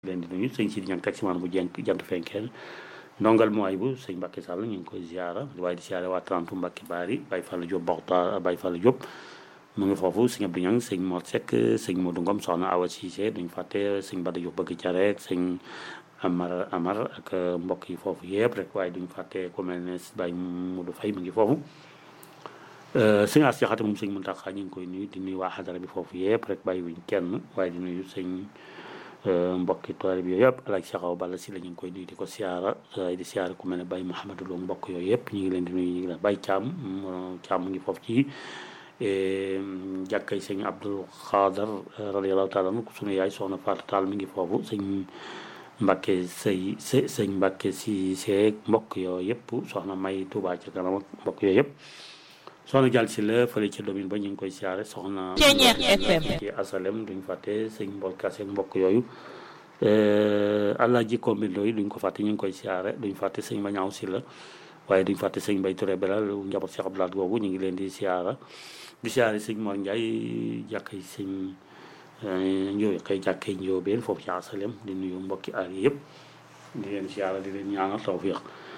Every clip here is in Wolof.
leen di nuyu sëñ Sidi Ñang taximaan bu jent jant fenkeel ndongal mooy bu sëñ Mbacke Sall ñu ngi koy ziara waaye di ziara waa Trente Mbacke Bari Baye Fall Diop Boxta Baye Fall Diop mu ngi foofu sëñ Abdou Ñang sëñ Mor Seck sëñ Modou Ngom soxna Awa Cissé duñ fàtte sëñ Bada Diop bëgg careek sëñ Amar Amar ak mbokk yi foofu yëpp rek waaye duñ fàtte ku mel ne Baye Modou Faye mu ngi foofu sëñ As Jaxate moom sëñ Muntaxa ñu ngi koy nuyu di nuyu waa xadara bi foofu yëpp rek bàyyi wuñ kenn waaye di nuyu sëñ mbokki toile bi yooyu yëpp alaaj saxaw balla si la ñu ngi koy nuyu di ko siyaara waaye di siyaara ku mel ne Baye Mouhamadou Lo mbokk yooyu yëpp ñu ngi leen di nuyu ñu ngi leen Baye Thiam Thiam mu ngi foofu ci jàkkay sëñ Abdul Xaadar radiyallahu taala anu sunu yaay soxna Fatou Tall mi ngi foofu sëñ Mbàkke sëy së sëñ Mbàkke si seeg mbokk yooyu yëpp soxna May Touba ca kanam ak mbokk yooyu yëpp soxna jàll si la fële ca domine ba ñu ngi koy siyaare soxna ci asalem duñ fàtte sëñ mbol kase mbokk yooyu allah ji kombindo yi duñ ko fàtte ñu ngi koy siyaare duñ fàtte sëñ ma ñaaw si la waaye duñ fàtte sëñ Mbay Touré belal njaboot Cheikh Abdoulaye googu ñu ngi leen di siyaara di siyaare sëñ Mor Ndiaye jàkkay sëñ njóoy xëy jàkkay njóobeen foofu ci asalem di nuyu mbokki aar yi yëpp di leen siyaara di leen ñaanal tawfiq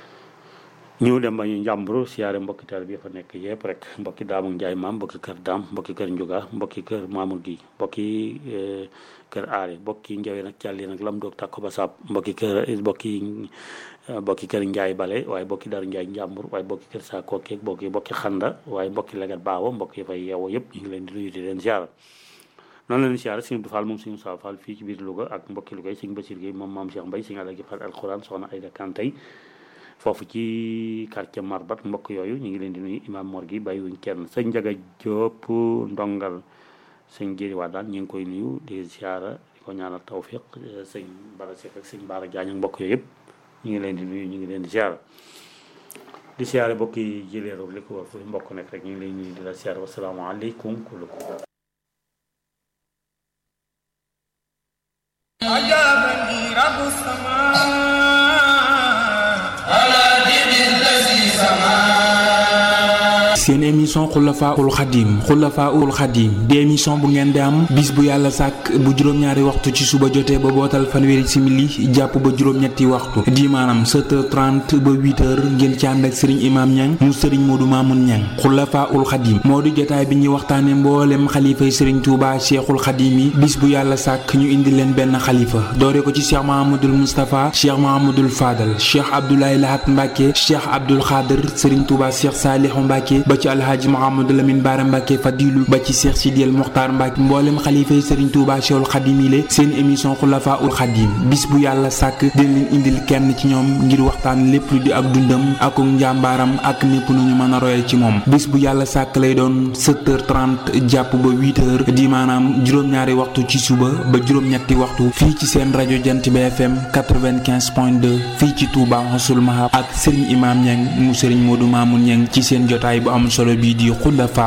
ñëw dem ba ñu njàmburu siyaare mbokki taal bi fa nekk yëpp rek mbokki daamu njaay maam mbokki kër daam mbokki kër njuga mbokki kër maamul gi mbokki kër aare mbokki njawee nag càlli nag lam doog tàkko ba sab mbokki kër mbokki mbokki kër njaay bale waaye mbokki daru njaay njàmbur waaye mbokki kër saa kookeeg mbokki mbokki xanda waaye mbokki legat baawo mbokki fay yeewo yëpp ñu ngi leen di nuyu di leen siyaara noonu leen siyaare sëñ Abdou Fall moom sëñ Moussa Fall fii ci biir Louga ak mbokki Louga yi sëñ Basir Gueye moom maam Cheikh Mbaye sëñ Alaaji Fall alxuraan soxna Ayda Kantay foofu ci quartier Marbat mbokk yooyu ñu ngi leen di nuyu imam Mor gi bàyyiwuñ kenn sëñ Njaga Jóob ndongal sëñ Jëri waa daan ñu ngi koy nuyu di siyaara di ko ñaanal tawfiq sëñ Bara Seck ak sëñ Bara Jaañ ak mbokk yooyu yëpp ñu ngi leen di nuyu ñu ngi leen di siyaara di siyaare mbokk yi jëleeru li ko war fu mbokk nekk rek ñu ngi leen nuyu di la siyaara wasalaamaaleykum kullukum أجابني رب السماء seen émission xulafaul xadim xulafaul xadim di émission bu ngeen di am bis bu yàlla sàkk bu juróom-ñaari waxtu ci suba jotee ba bootal fanweeri simili jàpp ba juróom-ñetti waxtu di maanaam 7h30 ba 8h ngeen ci ànd ak sëriñ imaam ñang mu sëriñ moodu maamun ñang xulafaul xadim moo di jotaay bi ñuy waxtaane mboolem xalifay sëriñ tuuba cheikhul xadim yi bis bu yàlla sàkk ñu indi leen benn xalifa doore ko ci cheikh mahamadul moustapha cheikh mahamadul fadal cheikh abdoulaye lahat mbàkke cheikh abdul xaadir sëriñ tuuba cheikh saalihu mbàkke ba ci alhaaji Mouhamadou Lamine Bara Mbacke Fadilu ba ci Cheikh Sidiel Mokhtar Mbacke mboolem xalifa yi Serigne Touba Cheikhul Khadim yi seen émission Xulafa ul Khadim bis bu yàlla sàkk dina leen indil kenn ci ñoom ngir waxtaan lépp lu di ak dundam ak njàmbaaram ak népp nu ñu mën a royal ci moom bis bu yàlla sàkk lay doon 7h30 jàpp ba 8h di maanaam juróom-ñaari waxtu ci suba ba juróom-ñetti waxtu fii ci seen rajo Jant bi FM 95.2 fii ci Touba Xasul Mahab ak Serigne Imam Niang mu Serigne Modou Mamoun Niang ci seen jotaay bu am solo bii di Xulafa